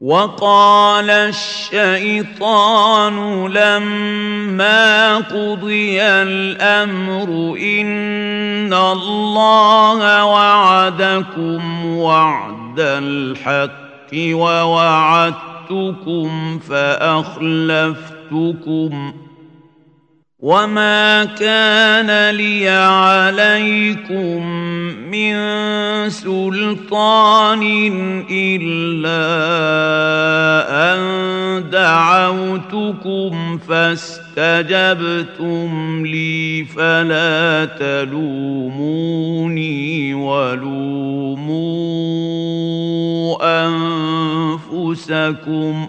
وقال الشيطان لما قضي الامر ان الله وعدكم وعد الحق ووعدتكم فاخلفتكم وما كان لي عليكم من سلطان الا ان دعوتكم فاستجبتم لي فلا تلوموني ولوموا انفسكم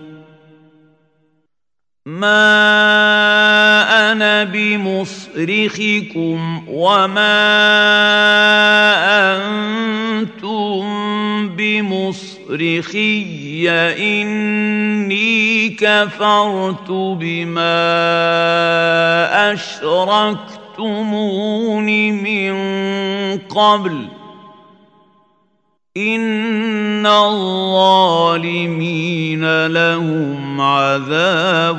ما انا بمصرخكم وما انتم بمصرخي اني كفرت بما اشركتمون من قبل ان الظالمين لهم عذاب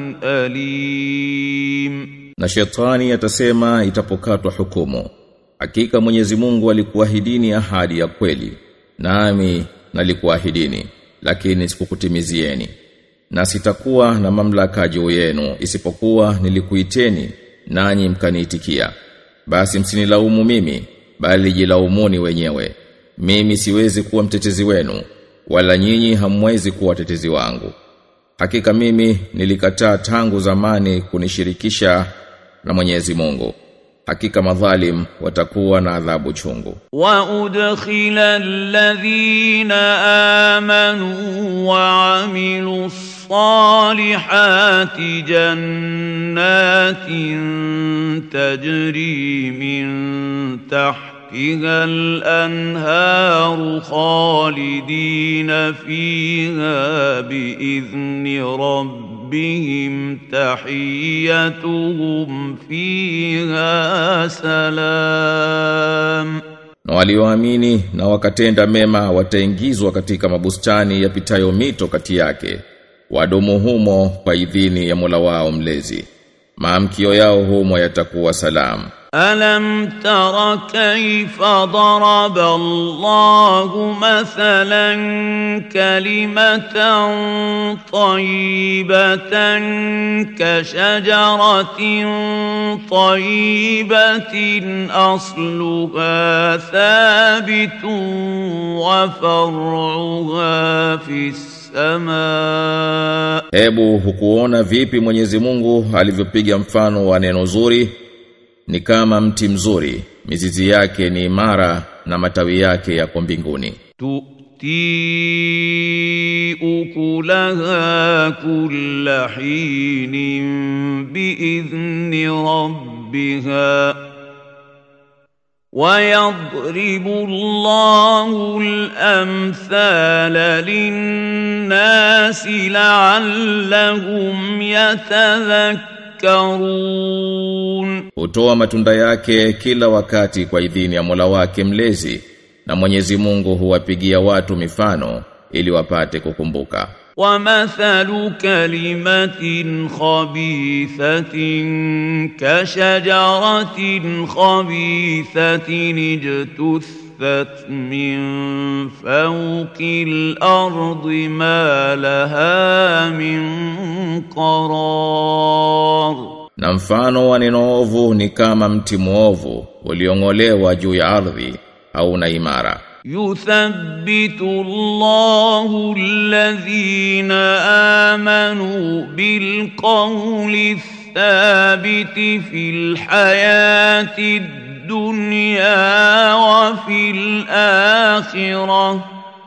alim na shetani atasema itapokatwa hukumu hakika Mwenyezi Mungu alikuahidini ahadi ya kweli nami nalikuahidini lakini sikukutimizieni na sitakuwa na mamlaka juu yenu isipokuwa nilikuiteni nanyi mkaniitikia basi msinilaumu mimi bali jilaumuni wenyewe mimi siwezi kuwa mtetezi wenu wala nyinyi hamwezi kuwa watetezi wangu hakika mimi nilikataa tangu zamani kunishirikisha na Mwenyezi Mungu hakika madhalim watakuwa na adhabu chungu وأدخل الذين آمنوا وعملوا الصالحات جنات تجري من تحتها الأنهار خالدين فيها بإذن ربهم تحيتهم فيها سلام na walioamini na wakatenda mema wataingizwa katika mabustani yapitayo mito kati yake wadumu humo kwa idhini ya Mola wao mlezi maamkio yao humo yatakuwa salamu ألم تر كيف ضرب الله مثلا كلمة طيبة كشجرة طيبة أصلها ثابت وفرعها في السماء Hebu hukuona vipi Mwenyezi Mungu alivyopiga mfano wa neno zuri ni kama mti mzuri mizizi yake ni imara na matawi yake yako mbinguni تؤتي أكلها كل حين بإذن ربها ويضرب الله الأمثال للناس لعلهم يتذكرون hutoa matunda yake kila wakati kwa idhini ya Mola wake mlezi na Mwenyezi Mungu huwapigia watu mifano ili wapate kukumbuka ومثل كلمة خبيثة كشجرة خبيثة اجتثت من فوق الأرض ما لها من قرار na mfano wa neno ovu ni kama mti muovu uliong'olewa juu ya ardhi au na imara يثبت الله الذين آمنوا بالقول الثابت في الحياة الدنيا وفي الآخرة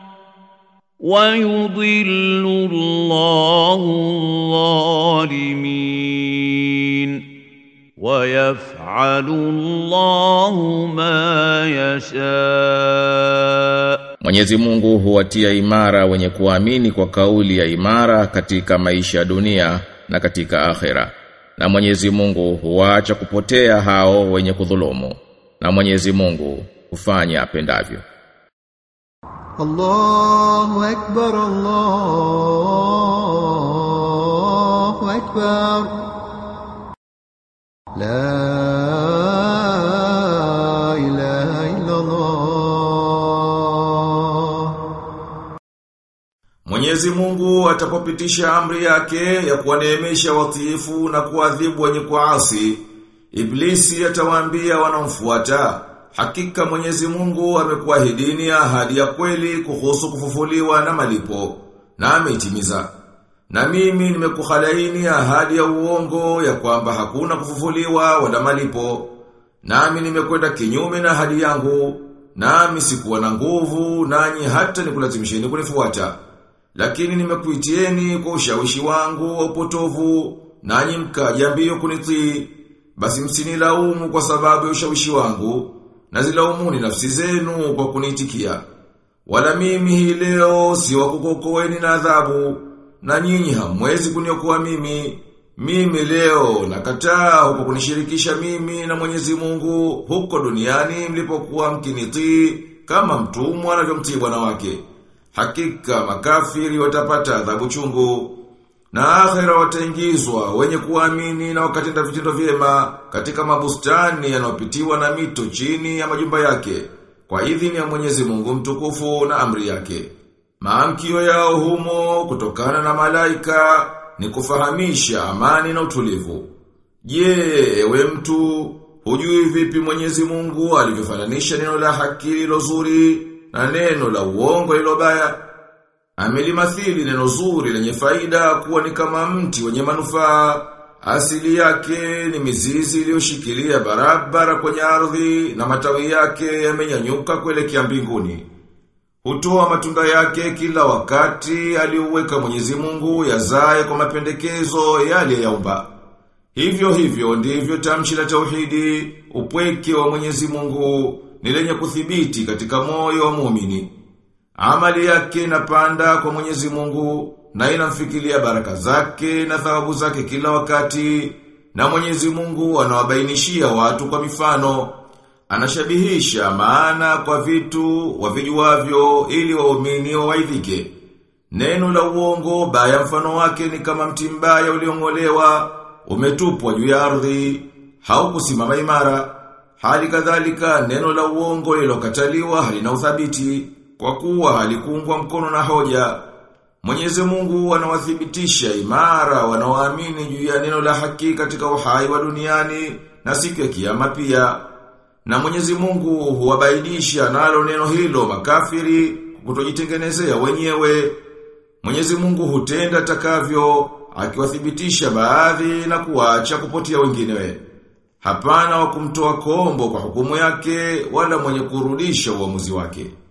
ويضل الله الظالمين ويفعل الله ما يشاء Mwenyezi Mungu huwatia imara wenye kuamini kwa kauli ya imara katika maisha ya dunia na katika akhera. Na Mwenyezi Mungu huacha kupotea hao wenye kudhulumu. Na Mwenyezi Mungu hufanya apendavyo. الله أكبر الله أكبر لا إله إلا الله Mwenyezi Mungu atapopitisha amri yake ya kuwaneemesha watiifu na kuadhibu wenye kuasi, Iblisi atawaambia wanaomfuata, hakika Mwenyezi Mungu amekuahidini ahadi ya kweli kuhusu kufufuliwa na malipo, na ameitimiza. Na mimi nimekukhalaini ahadi ya uongo ya kwamba hakuna kufufuliwa wala malipo. Nami nimekwenda kinyume na ahadi yangu, nami sikuwa na nguvu nanyi hata nikulazimisheni kunifuata. Lakini nimekuitieni kwa ushawishi wangu wa upotovu, nanyi mkaja mbio kunitii. Basi msinilaumu kwa sababu ya ushawishi wangu, na zilaumuni nafsi zenu kwa kuniitikia. Wala mimi hii leo si wa kukuokoeni na adhabu, na nyinyi hamwezi kuniokoa mimi. Mimi leo nakataa huko kunishirikisha mimi na Mwenyezi Mungu huko duniani mlipokuwa mkinitii kama mtumwa anavyomtii bwana wake. Hakika makafiri watapata adhabu chungu. Na akhera wataingizwa wenye kuamini na wakatenda vitendo vyema katika mabustani yanayopitiwa na mito chini ya majumba yake kwa idhini ya Mwenyezi Mungu mtukufu na amri yake. Maamkio yao humo kutokana na malaika ni kufahamisha amani na utulivu. Je, ewe mtu, hujui vipi Mwenyezi Mungu alivyofananisha neno la haki lilo zuri na neno la uongo lilo baya? Amelimathili neno zuri lenye faida kuwa ni kama mti wenye manufaa. Asili yake ni mizizi iliyoshikilia barabara kwenye ardhi na matawi yake yamenyanyuka kuelekea mbinguni. Hutoa matunda yake kila wakati aliuweka Mwenyezi Mungu yazae kwa mapendekezo yale yaumba. Hivyo hivyo ndivyo tamshi la tauhidi, upweke wa Mwenyezi Mungu ni lenye kuthibiti katika moyo wa muumini. Amali yake inapanda kwa Mwenyezi Mungu na inamfikilia baraka zake na thawabu zake kila wakati na Mwenyezi Mungu anawabainishia watu kwa mifano anashabihisha maana kwa vitu wavijuavyo ili waumini wawaidhike. Neno la uongo baya mfano wake ni kama mti mbaya uliong'olewa, umetupwa juu ya ardhi, haukusimama imara. Hali kadhalika neno la uongo lilokataliwa halina uthabiti kwa kuwa halikuungwa mkono na hoja. Mwenyezi Mungu anawathibitisha imara wanaoamini juu ya neno la haki katika uhai wa duniani na siku ya kiyama pia. Na Mwenyezi Mungu huwabaidisha nalo neno hilo makafiri kutojitengenezea wenyewe. Mwenyezi Mungu hutenda takavyo akiwathibitisha baadhi na kuacha kupotea wengine. Hapana wa kumtoa kombo kwa hukumu yake wala mwenye kurudisha uamuzi wake.